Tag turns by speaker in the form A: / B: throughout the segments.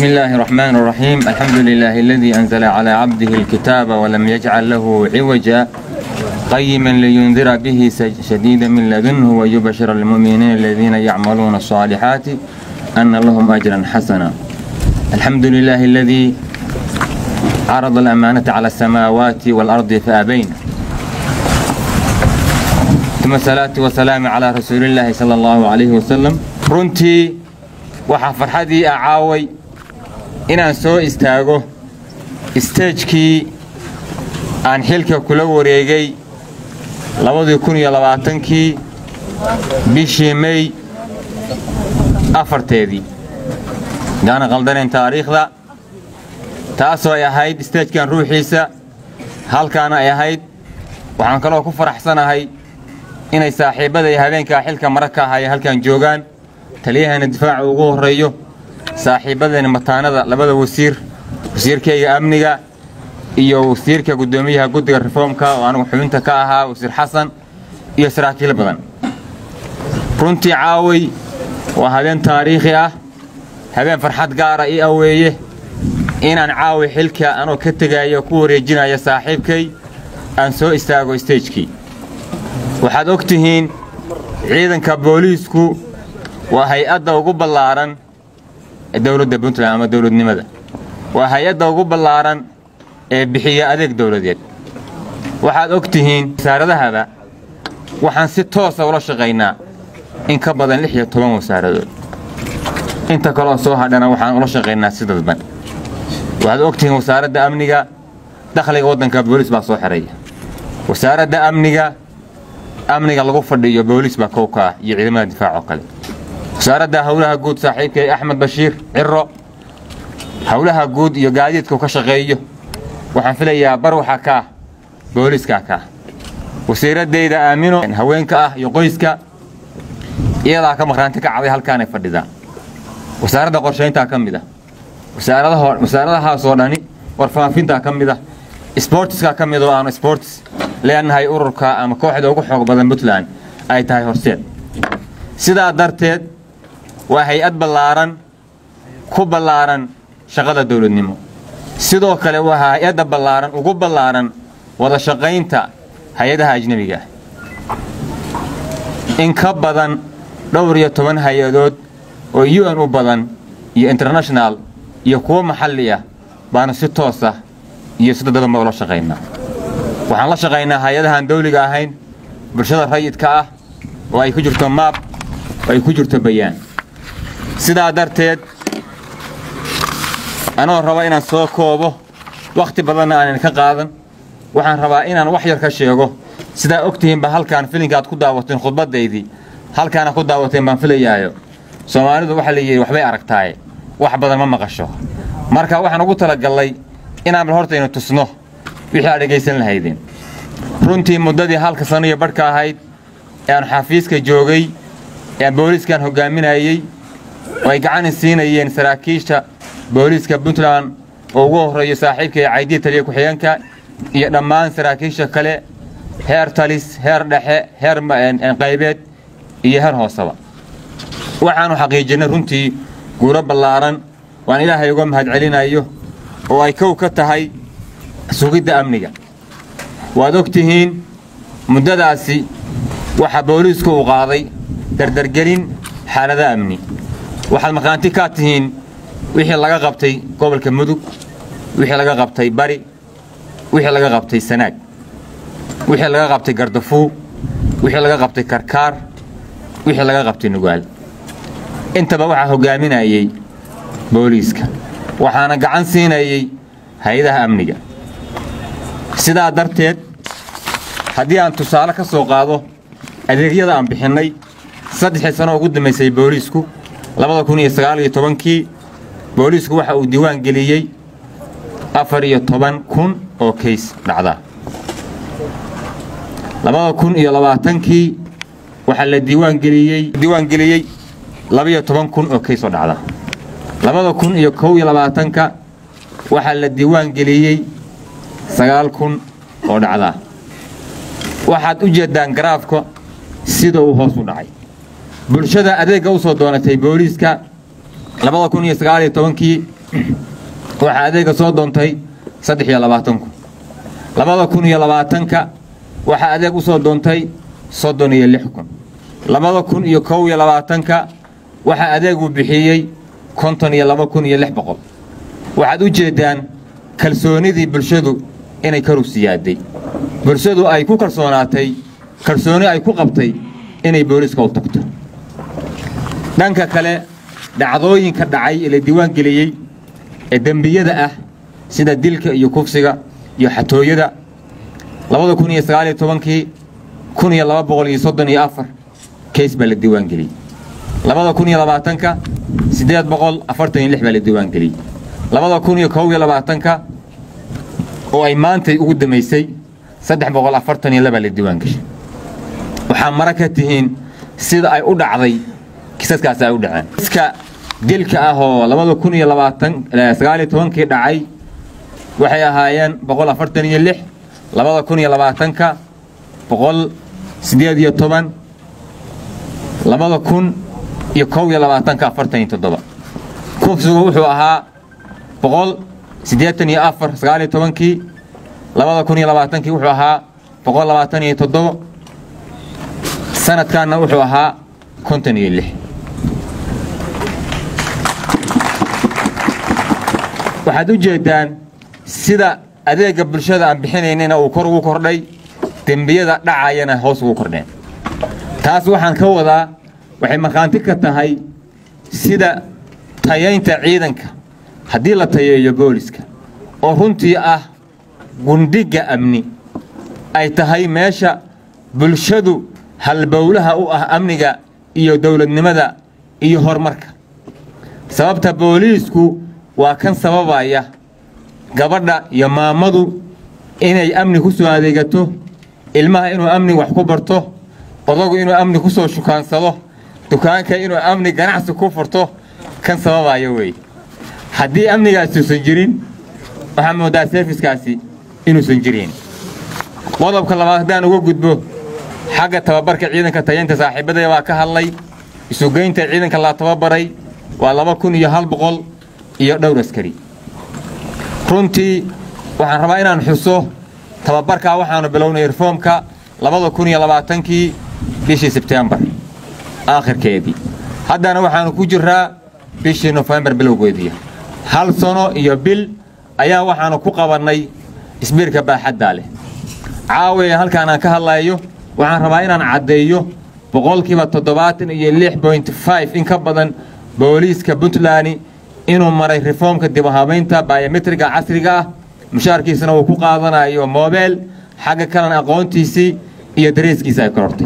A: بسم الله الرحمن الرحيم الحمد لله الذي أنزل على عبده الكتاب ولم يجعل له عوجا قيما لينذر به شديدا من لدنه ويبشر المؤمنين الذين يعملون الصالحات أن لهم أجرا حسنا الحمد لله الذي عرض الأمانة على السماوات والأرض فأبين ثم الصلاة والسلام على رسول الله صلى الله عليه وسلم runtii waxaa farxadii acaaway inaan soo istaago isteejkii aan xilka kula wareegay labadii kun iyo labaatankii bishii mey afarteedii gaana qaldanayn taariikhda taasoo ay ahayd isteejkan ruuxiisa halkaana ay ahayd waxaan kaloo ku faraxsanahay inay saaxiibbaday habeenkaa xilka mara ka ahaya halkan joogaan taliyahana difaaca ugu horreeyo saaxiibbadeena mataanada labada wasiir wasiirkayga amniga iyo wasiirka guddoomiyaha guddiga reformka oo anigu xubinta ka ahaa wasiir xasan iyo saraakiil badan runtii caaway waa habeen taariikhi ah habeen farxad gaara ii aweeye inaan caawi xilka anoo ka tegaayo ku wareejinaya saaxiibkay aan soo istaago isteejkii waxaad og tihiin ciidanka booliisku waa hay-adda ugu ballaaran ee dowladda puntland ama dowladnimada waa hay-adda ugu ballaaran ee bixiya adeeg dowladeed waxaad og tihiin wasaaradahaba waxaan si toosa ula shaqaynaa in ka badan lix iyo toban wasaaradood inta kaloo soo hadhana waxaan ula shaqaynaa si dadban waxaad og tihiin wasaaradda amniga dakhliga waddanka booliis baa soo xidhaya wasaaradda amniga amniga lagu fadhiyo booliis baa kow ka ah iyo ciidamada difaac oo kale wasaaradda howlaha guud saaxiibkay axmed bashiir ciro howlaha guud iyo gaadiidkau ka shaqeeyo waxaan filayaa bar waxaa ka ah booliiskaa ka ah wasiiraddayda aamino haweenka ah iyo qoyska iyadaa ka maqraanti ka caday halkaanay fadhidaa wasaaradda qorshayntaa ka mid ah wasaaradahaasoo dhani warfaafintaa ka mid ah sbortiskaa ka mid oo aanu sportis leenahay ururka ama kooxda ugu xoog badan puntland ay tahay horseed sidaa darteed waa hay-ad ballaaran ku ballaaran shaqada dowladnimo sidoo kale waa hay-adda ballaaran ugu ballaaran wada shaqaynta hay-adaha ajnebiga in ka badan dhowr iyo toban hay-adood oo u n u badan iyo international iyo kuwo maxalli ah baanu si toos ah iyo si dadbadanba ula shaqaynaa waxaan la shaqaynaa hay-adahaan dawliga ahayn bulshada rayidka ah oo ay ku jirto maab oo ay ku jirto bayaan sidaa darteed anoo raba inaan soo koobo wakhti badanna aanan ka qaadan waxaan rabaa inaan wax yar ka sheego sidaa og tihiinba halkaan filinka aad ku daawateen khudbaddaydii halkaana ku daawateen baan filayaayo soomaalidu waxaa la yidhi waxbay aragtaaye wax badan ma maqasho marka waxaan ugu talagallay inaan bal hortaynu tusno wixii aad dhegaysan lahaydeen runtii muddadii halka sano iyo badhka ahayd ee aan xafiiska joogay ee aan booliiskan hoggaaminayey oo ay gacanin siinayeen saraakiisha booliiska puntland oo ugu horreeyo saaxiibkaiyo caydiya taliya ku-xigeenka iyo dhammaan saraakiisha kale heer talis heer dhexe heer qaybeed iyo heer hooseba waxaannu xaqiijinnay runtii guulo ballaaran waan ilaahay uga mahadcelinayo oo ay kow ka tahay sugidda amniga waad og tihiin muddadaasi waxaa booliisku uu qaaday dardargelin xaalada amni waxaad maqaanti kaa tihiin wixii laga qabtay gobolka mudug wixii laga qabtay bari wixii laga qabtay sanaag wixii laga qabtay gardafuu wixii laga qabtay karkaar wixii laga qabtay nugaal intaba waxaa hoggaaminayey booliiska waxaana gacan siinayey hay-adaha amniga sidaa darteed haddii aan tusaale ka soo qaado adeegyada aan bixinnay saddexii sano ugu dambaysay booliisku labada kun iyo sagaal iyo tobankii booliisku waxa uu diiwaan geliyey afar iyo toban kun oo kays dhacda labada kun iyo labaatankii waxaa la diiwaangeliyey diiwaan geliyey labaiyo toban kun oo kays oo dhacda labada kun iyo kow iyo labaatanka waxaa la diiwaan geliyey sagaal kun oo dhacda waxaad u jeeddaan garaafka sida uu hoos u dhacay bulshada adeegga u soo doonatay booliiska labada kun iyo sagaal iyo tobankii waxaa adeega soo doontay saddex iyo labaatan kun labada kun iyo labaatanka waxaa adeeg u soo doontay soddon iyo lix kun labada kun iyo kow iyo labaatanka waxaa adeeg uu bixiyey konton iyo laba kun iyo lix boqol waxaad u jeeddaan kalsoonidii bulshadu inay ka rugsiyaaday bulshadu ay ku kalsoonaatay kalsooni ay ku qabtay inay booliiska u tagto dhanka kale dhacdooyinka dhacay ee la diiwaan geliyey ee dembiyada ah sida dilka iyo kufsiga iyo xatooyada labada kun iyo sagaaliyo tobankii kun iyo laba boqol iyo soddon iyo afar keys baa la diiwaan geliyey labada kun iyo labaatanka siddeed boqol afartan iyo lix baa la diiwaan geliyey labada kun iyo kow iyo labaatanka oo ay maantay ugu damaysay saddex boqol afartan iyo labaa la diiwaan geshay waxaa mara ka tihiin sida ay u dhacday kisaskaasi ay u dhaceen kiska dilka ah oo labada kun iyo labaatan sagaaliyo tobankii dhacay waxay ahaayeen boqol afartan iyo lix labada kun iyo labaatanka boqol siddeed iyo toban labada kun iyo kow iyo labaatanka afartan iyo toddoba kufsigu wuxuu ahaa boqol siddeetan iyo afar sagaaliyo tobankii labada kun iyo labaatankii wuxuu ahaa boqol labaatan iyo toddoba sanadkaanna wuxuu ahaa konton iyo lix waxaad u jeeddaan sida adeegga bulshada aan bixinaynina uu kor ugu kordhay dembiyada dhacayana hoos ugu kordheen taas waxaan ka wadaa waxay markhaanti ka tahay sida tayaynta ciidanka haddii la tayeeyo booliska oo runtii ah gundhigga amni ay tahay meesha bulshadu halbowlaha u ah amniga iyo dowladnimada iyo horumarka sababta booliisku waa kan sababaya gabadha iyo maamadu inay amni ku soo adeegato ilmaha inuu amni wax ku barto odagu inuu amni ku soo shukaansado dukaanka inuu amni ganacsi ku furto kan sababaya weeye haddii amnigaasi usan jirin waxaa moodaa serviskaasi inuusan jirin qodobka labaad haddaan uga gudbo xagga tababarka ciidanka tayaynta saaxiibadaya waa ka hadlay isugeynta ciidanka la tababaray waa laba kun iyo hal boqol iyo dhowr askari runtii waxaan rabaa inaan xuso tababarkaa waxaanu bilownay reformka labada kun iyo labaatankii bishii sebtembar aakhirkeedii haddana waxaanu ku jiraa bishii nofembar bilowgeedii hal sano iyo bil ayaa waxaanu ku qabannay isbiirka baaxaddaa leh caawiya halkaan aan ka hadlayo waxaan rabaa inaan caddeeyo boqolkiiba toddobaatan iyo lix boint five in ka badan booliiska puntland inuu maray reformka dibahabaynta bayometriga casriga ah mushaarkiisana uu ku qaadanayo moobeel xagga kalena aqoontiisii iyo dareeskiisa ay korortay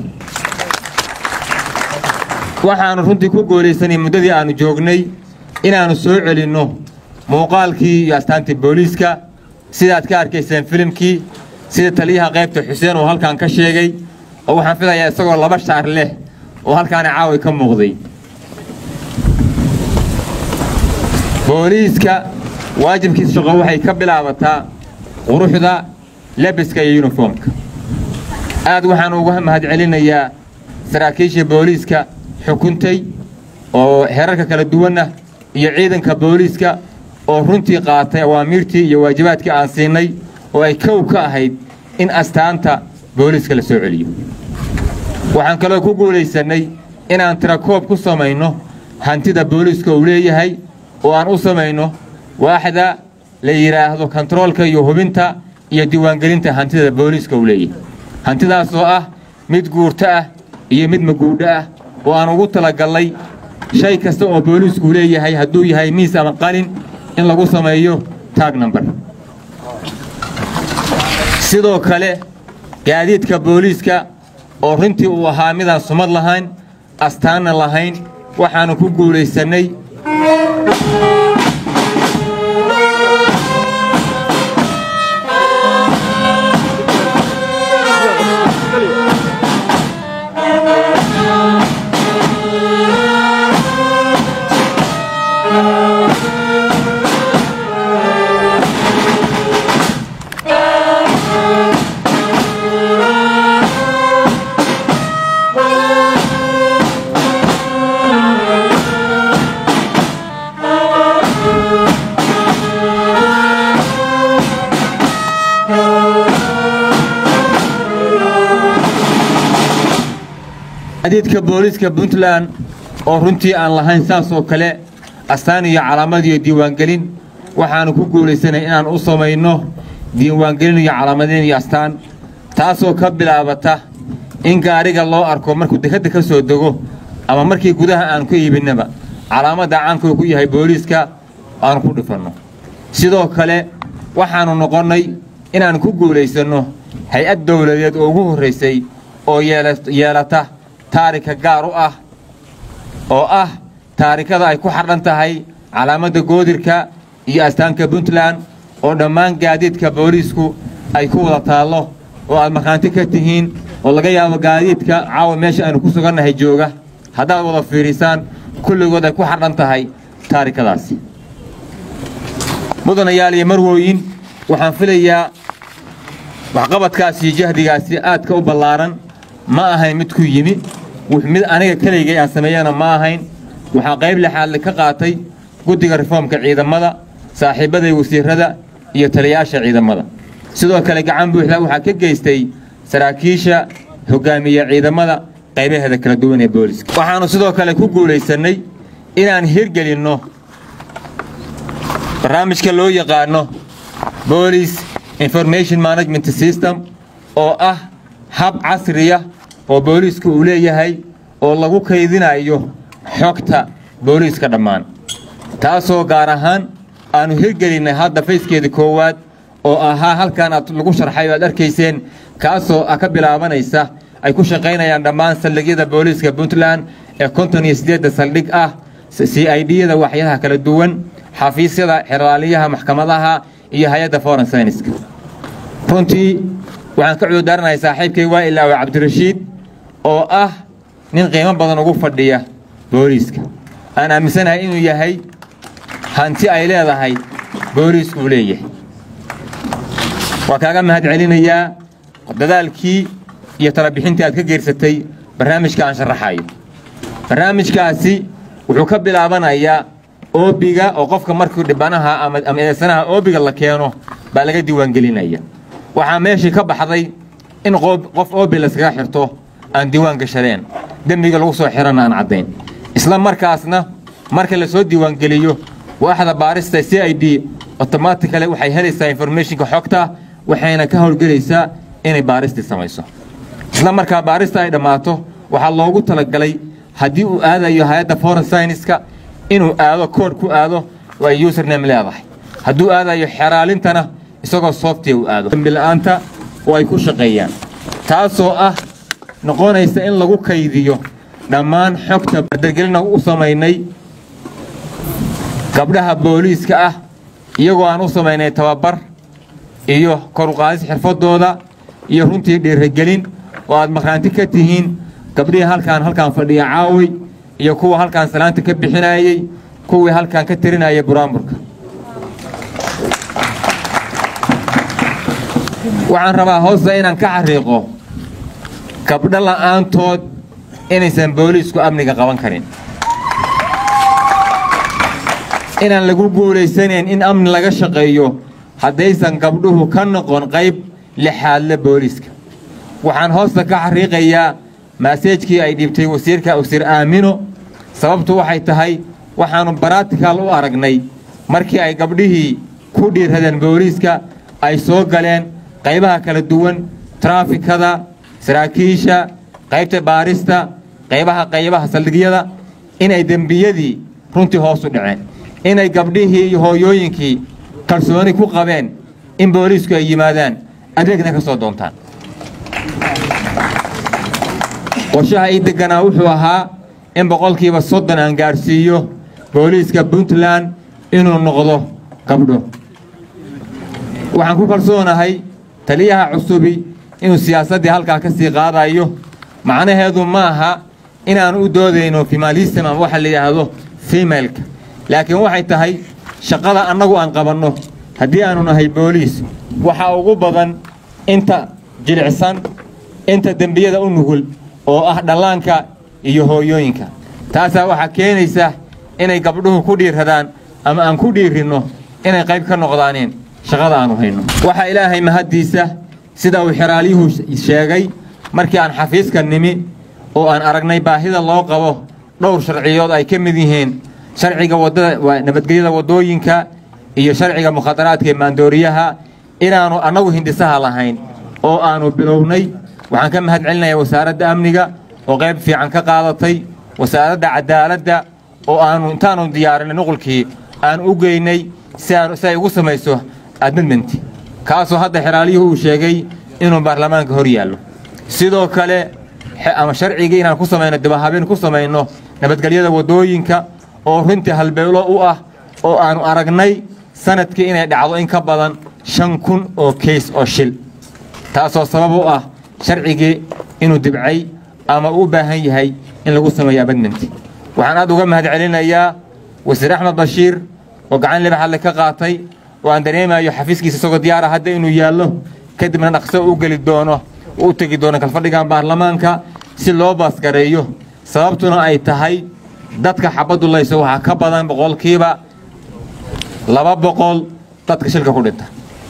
A: waxaannu runtii ku goolaysanay muddadii aannu joognay inaannu soo celinno muuqaalkii iyo astaantii booliiska sidaad ka arkayseen filimkii sida taliyaha qaybta xuseen uu halkan ka sheegay oo waxaan filayaa isagoo laba shaar leh oo halkaana caawi ka muuqday booliiska waajibkiisa shaqo waxay ka bilaabataa quruxda lebiska iyo yuniformka aad waxaan uga mahadcelinayaa saraakiisha booliiska xukuntay oo herarka kala duwanna iyo ciidanka booliiska oo runtii qaatay awaamiirtii iyo waajibaadkii aan siinay oo ay kow ka ahayd in astaanta booliiska la soo celiyo waxaan kaloo ku guulaysannay inaan tirakoob ku samayno hantida booliiska uu leeyahay oo aan u samayno waaxda la yidhaahdo kontaroolka iyo hubinta iyo diiwaangelinta hantida booliiska uu leeyahay hantidaas oo ah mid guurto ah iyo mid maguudho ah oo aan ugu talagallay shay kasta oo booliisku leeyahay hadduu yahay miis ama qalin in lagu sameeyo taag number sidoo kale gaadiidka booliiska oo runtii uu ahaa midaan sumad lahayn astaanna lahayn waxaannu ku guulaysannay gaadiidka booliiska puntland oo runtii aan lahayn saas oo kale astaan iyo calaamad iyo diiwaangelin waxaannu ku guulaysanay inaan u samayno diiwaangelin iyo calaamadayn iyo astaan taasoo ka bilaabata in gaadhiga loo arko markuu dekadda ka soo dego ama markii gudaha aan ku iibinnaba calaamadda caankuu ku yahay booliiska aanu ku dhifanno sidoo kale waxaannu noqonnay inaan ku guulaysanno hay-ad dowladeed oo ugu horraysay oo yeelata taarika gaar u ah oo ah taarikada ay ku xardhan tahay calaamadda goodirka iyo astaanka puntland oo dhammaan gaadiidka booliisku ay ku wada taallo oo aad markhaanti ka tihiin oo laga yaabo gaadiidka caawa meesha aynu ku sugannahay jooga haddaad wada fiidhisaan kulligood ay ku xardhan tahay taarikadaasi mudanayaal iyo marwooyin waxaan filayaa waxqabadkaasi iyo jahdigaasi aadka u ballaaran ma ahayn mid ku yimi mid aniga keliygay aan sameeyana ma ahayn waxaa qayb lixaadle ka qaatay guddiga reformka ciidamada saaxiibbaday wasiirrada iyo taliyaasha ciidamada sidoo kale gacan buuxda waxaa ka geystay saraakiisha hoggaamiye ciidamada qaybaheeda kala duwan ee booliska waxaannu sidoo kale ku guulaysannay inaan hirgelinno barnaamijka loo yaqaano boolis information management system oo ah hab casriya oo booliisku uu leeyahay oo lagu kaydinayo xogta booliiska dhammaan taasoo gaar ahaan aannu hirgelinnay hadda fayskeeda koowaad oo ahaa halkan aad lagu sharxay oo aad arkayseen kaasoo ah ka bilaabanaysa ay ku shaqaynayaan dhammaan saldhigyada booliiska puntland ee konton iyo siddeedda saldhig ah c i d-yada waxyaha kala duwan xafiisyada xeraaliyaha maxkamadaha iyo hay-adda foreign syniska runtii waxaan ka cududaaranahay saaxiibkay waa ilaawe cabdirashiid oo ah nin qiimo badan ugu fadhiya booliiska aan aaminsanahay inuu yahay hanti ay leedahay booliisku uu leeyahay waa kaaga mahad celinayaa dadaalkii iyo talabixintii aad ka geersatay barnaamijka aan sharaxayo barnaamijkaasi wuxuu ka bilaabanayaa oobiga oo qofka markii dhibanaha ama eedeysanaha oobiga la keeno baa laga diiwaangelinaya waxaa meeshii ka baxday in qof oobi layskaga xirto aan diiwaan gashadeen dembiga lagu soo xirana aan caddayn isla markaasna marka la soo diiwaangeliyo waaxda baarista c i d otomaticale waxay helaysaa informationka xogta waxayna ka howlgelaysaa inay baaristii samayso isla markaa baarista ay dhammaato waxaa loogu talagalay haddii uu aadayo hay-adda foreign syniska inuu aado kood ku aado oo ay username leedahay hadduu aadayo xeraalintana isagoo software uu aado dambila'aanta oo ay ku shaqeeyaan taasoo ah noqonaysa in lagu kaydiyo dhammaan xogta dargelina u samaynay gabdhaha booliiska ah iyagoo aan u samaynay tababar iyo koruqaadis xirfadooda iyo runtii dhiirigelin oo aad maqraanti ka tihiin gabdhihii halkaan halkaan fadhiya caawi iyo kuwa halkaan salaanta ka bixinayey kuwii halkaan ka tirinayay buraamburka waxaan rabaa hoosta inaan ka xariiqo gabdho la'aantood inaysan booliisku amniga qaban karin inaan lagu guulaysanayn in amni laga shaqeeyo haddaysan gabdhuhu ka noqon qayb lixaadle booliiska waxaan hoosta ka xariiqayaa maaseejkii ay dhiibtay wasiirka wasiir aamino sababtu waxay tahay waxaannu baratikal u aragnay markii ay gabdhihii ku dhiirradeen booliiska ay soo galeen qaybaha kala duwan traafikada saraakiisha qaybta baarista qaybaha qaybaha saldhigyada inay dembiyadii runtii hoos u dhaceen inay gabdhihii iyo hooyooyinkii kalsooni ku qabeen in booliisku ay yimaadaan adeegna ka soo doontaan qorshaha ii deganaa wuxuu ahaa in boqolkiiba soddon aan gaadhsiiyo booliiska puntland inuu noqdo gabdho waxaan ku kalsoonahay taliyaha cusubi inuu siyaasaddii halkaa ka sii qaadayo macnaheedu ma aha inaan u doodayno femalism ama waxa la yidhaahdo femaleka laakiin waxay tahay shaqada annagu aan qabanno haddii aanu nahay booliis waxaa ugu badan inta jilicsan inta dembiyada u nugul oo ah dhallaanka iyo hooyooyinka taasaa waxaa keenaysa inay gabdhuhu ku dhiirradaan ama aan ku dhiirinno inay qayb ka noqdaaneen shaqada aanu hayno waxaa ilaahay mahaddiisa sida uu xeraalyuhu sheegay markii aan xafiiska nimi oo aan aragnay baahida loo qabo dhowr sharciyood ay ka mid yihiin sharciga wadada waa nabadgelyada waddooyinka iyo sharciga mukhadaraadka ee maandooriyaha inaannu annagu hindisaha lahayn oo aannu bilownay waxaan ka mahad celinayaa wasaaradda amniga oo qayb fiican ka qaadatay wasaaradda cadaaladda oo aannu intaannu diyaarinay nuqulkii aan u geynay si aan si ay ugu samayso admidmenti kaasoo hadda xeraaliyuhu uu sheegay inuu baarlamaanka hor yaallo sidoo kale ama sharcigii inaan ku samayno dibahabeen ku samayno nabadgelyada waddooyinka oo runtii halbeelo u ah oo aannu aragnay sanadkii inay dhacdo in ka badan shan kun oo keys oo shil taasoo sabab u ah sharcigii inuu dibcay ama u baahan yahay in lagu sameeyo abadmenti waxaan aad uga mahad celinayaa wasiir axmed bashiir oo gacan libax alle ka qaatay oo aan dareemayo xafiiskiisa isagoo diyaara hadda inuu yaallo kadibna dhaqso u geli doono u tegi doono kalfadhigan baarlamaanka si loo baasgareeyo sababtuna ay tahay dadka xabaddu layso waxaa ka badan boqolkiiba laba boqol dadka shilka ku dhinta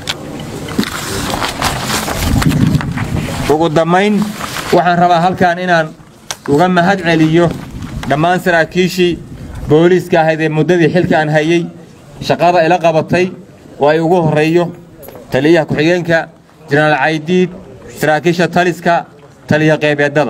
A: ugu dambayn waxaan rabaa halkan inaan uga mahad celiyo dhammaan saraakiishii booliiska ahayd ee muddadii xilka aan hayey shaqada ila qabatay oo ay ugu horreeyo taliyaha ku-xigeenka jenaraal caydiid saraakiisha taliska taliya qeybeedada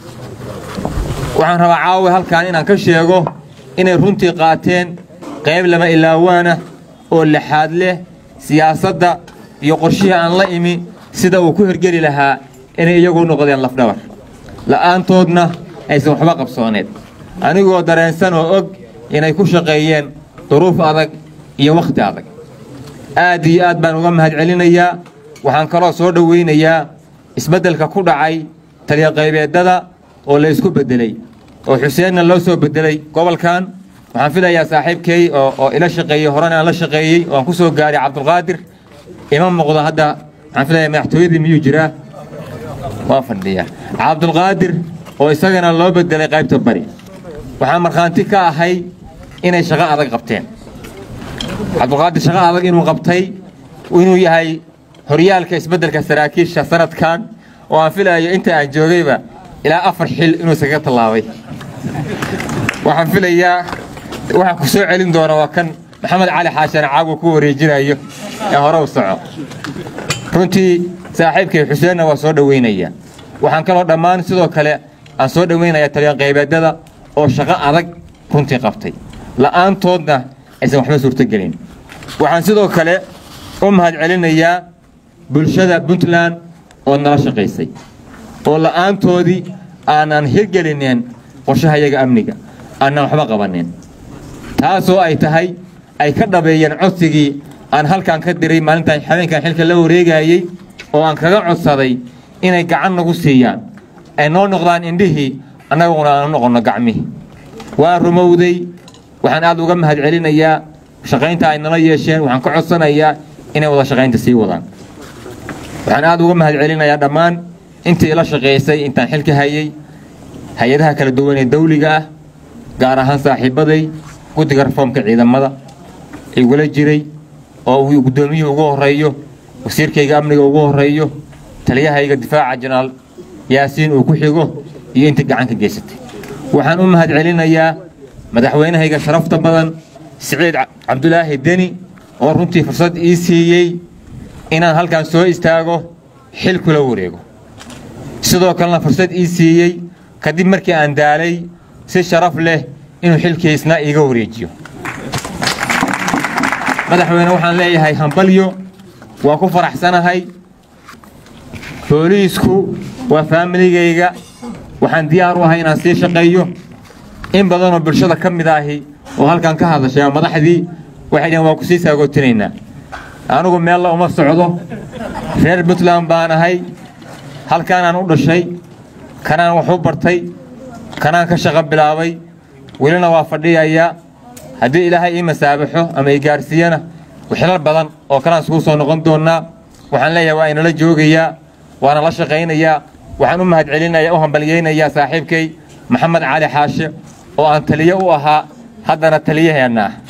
A: waxaan rabaa caawa halkan inaan ka sheego inay runtii qaateen qayb lama ilaawaana oo lixaad leh siyaasadda iyo qorshihii aan la imi sida uu ku hergeli lahaa inay iyagu noqdeen lafdhabar la'aantoodna aysan waxba qabsooneed anigoo dareensan oo og inay ku shaqeeyeen duruuf adag iyo wakhti adag aad iyo aad baan uga mahad celinayaa waxaan kaloo soo dhowaynayaa isbeddelka ku dhacay taliya qaybeedada oo la isku beddelay oo xuseenna loo soo beddelay gobolkan waxaan filayaa saaxiibkay oo ila shaqeeyey horena aan la shaqeeyey oo aan ku soo gaaray cabdulqaadir ima muuqdo hadda waxaan filayaa madaxtooyadii miyuu jiraa waa fadhiya cabdulqaadir oo isagana loo beddelay qaybta bari waxaan markhaanti ka ahay inay shaqo adag qabteen cabdulqaadir shaqo adag inuu qabtay inuu yahay horyaalka isbeddelka saraakiisha sanadkan oo aan filayo inta aan joogayba ilaa afar xil inuu iskaga tallaabay waxaan filayaa waxaa ku soo celin doona waa kan maxamed cali xaashan caagu ku wareejinayo ee hore u soco runtii saaxiibkay xuseenna waa soo dhoweynaya waxaan kaloo dhammaan sidoo kale aan soo dhoweynayaa taliya qaybeedada oo shaqo adag runtii qabtay la'aantoodna aysan waxba suurtogelin waxaan sidoo kale u mahad celinayaa bulshada puntland oo nala shaqaysay oo la'aantoodii aanan hirgelineen qorshahayaga amniga aanan waxba qabanin taasoo ay tahay ay ka dhabeeyeen codsigii aan halkan ka diray maalintan habeenkan xilka la wareegayey oo aan kaga codsaday inay gacan nagu siiyaan ay noo noqdaan indhihii annaguna aanu noqonno gacmihii waa rumowday waxaan aad uga mahad celinayaa shaqaynta ay nala yeesheen waxaan ka codsanayaa inay wada shaqaynta sii wadaan waxaan aad uga mahad celinayaa dhammaan intii ila shaqaysay intaan xilka hayey hay-adaha kala duwan ee dawliga ah gaar ahaan saaxiibaday guddiga reformka ciidamada igula jiray oo uu guddoomiyuhu ugu horreeyo wasiirkayga amniga ugu horreeyo taliyahayga difaaca jenaraal yaasiin uu ku xigo iyo intii gacan ka geysatay waxaan u mahad celinayaa madaxweynahayga sharafta badan siciid cabdulaahi deni oo runtii fursad ii siiyey inaan halkan soo istaago xil kula wareego sidoo kalena fursad ii siiyey kadib markii aan daalay si sharaf leh inuu xilkiisna iiga wareejiyo madaxweyne waxaan leeyahay hambalyo waa ku faraxsanahay booliisku waa faamiligayga waxaan diyaar u ahay inaan sii shaqeeyo in badanoo bulshada ka mid ahi oo halkan ka hadashay oo madaxdii waxay dhaheen waa ku sii saagootinaynaa anigu meella uma socdo reer puntland baan ahay halkaanaan u dhashay kanaan wax u bartay kanaan ka shaqo bilaabay welina waa fadhiyayaa haddii ilaahay ii masaabaxo ama ii gaarsiiyana wixilal badan oo kalaan iskugu soo noqon doonnaa waxaan leeyahay waa inala joogayaa waana la shaqaynayaa waxaan u mahad celinayaa u hambalyaynayaa saaxiibkay maxamed cali xaashe oo aan taliye u ahaa haddana taliyaheenna ah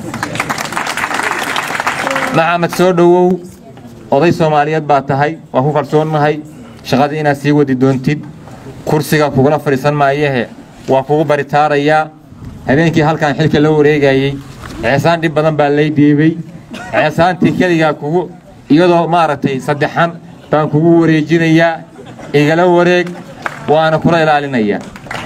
A: maxamed soo dhowow oday soomaaliyeed baa tahay waa ku kalsoonnahay shaqadii inaad sii wadi doontid kursiga kugula fadhiisan maayahe waa kugu baritaarayaa habeenkii halkan xilka la wareegayey ceesaan dhib badan baa lay dhiibay ceesaantii keligaa kugu iyadoo maaragtay saddexan baan kugu wareejinayaa igala wareeg waana kula ilaalinayaa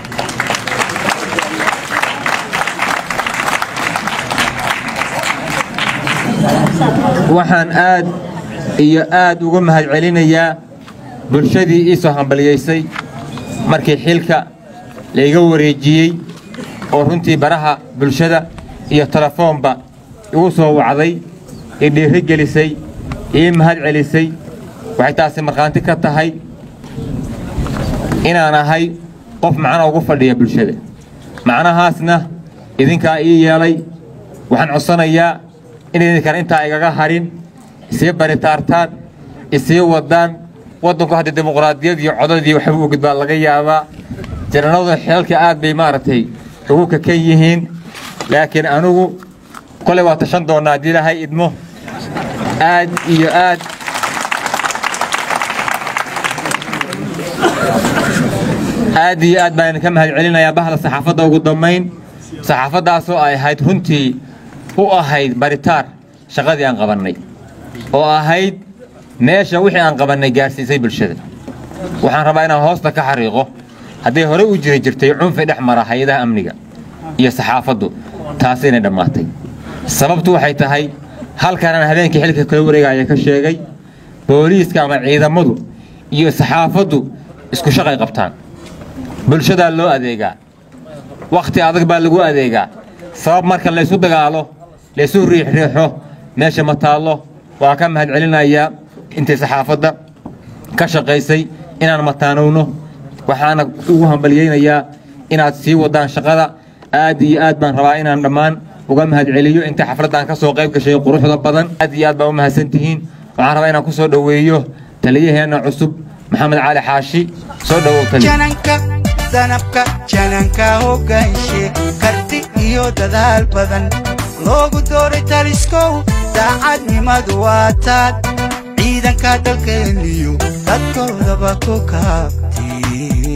A: waxaan aad iyo aad uga mahad celinayaa bulshadii ii soo hambaliyaysay markii xilka layga wareejiyey oo runtii baraha bulshada iyo telefoonba igu soo wacday ii dhiiri gelisay ii mahad celisay waxay taasi markhaanti ka tahay inaan ahay qof macno ugu fadhiya bulshada macnahaasna idinkaa ii yeelay waxaan codsanayaa inaydinkana intaa igaga hadhin isii baritaartaan isii wadaan waddanku hadda dimuqraadiyad iyo codadii waxba u gudbaa laga yaabaa jananadu xilalka aad bay maaragtay ugu kakan yihiin laakiin anugu kolay waa tashan doonnaa haddii ilaahay idmo aad iyo aad aad iyo aad baan idinka mahad celinayaa bahda saxaafadda ugu dambayn saxaafaddaasoo ay ahayd runtii u ahayd baritaar shaqadii aan qabannay oo ahayd meesha wixii aan qabannay gaarsiisay bulshada waxaan rabaa inaan hoosta ka xariiqo hadday hore u jiri jirtay cunfi dhex mara hay-adaha amniga iyo saxaafaddu taasi inay dhammaatay sababtu waxay tahay halkanaan habeenkii xilka kala wareegaya ka sheegay booliiska ama ciidamadu iyo saxaafaddu isku shaqay qabtaan bulshadaa loo adeegaa wakhti adag baa lagu adeegaa sabab marka laysu dagaalo laysu riixriixo meesha ma taallo waa ka mahad celinayaa intay saxaafadda ka shaqaysay inaan mataanowno waxaana ugu hambalyaynayaa inaad sii wadaan shaqada aad iyo aad baan rabaa inaan dhammaan uga mahad celiyo inta xafladdan ka soo qayb gashay quruxda badan aad iyo aad baa u mahadsantihiin waxaan rabaa inaan ku soo dhoweeyo taliyaheenna cusub maxamed cali xaashi soo dhowow taliya
B: jananka danabka jananka hogaanshe karti iyo dadaal badan loogu dooray taliskow daacadnimadu waa taad ciidanka dalkeeniyo dadkoodaba ku kaabti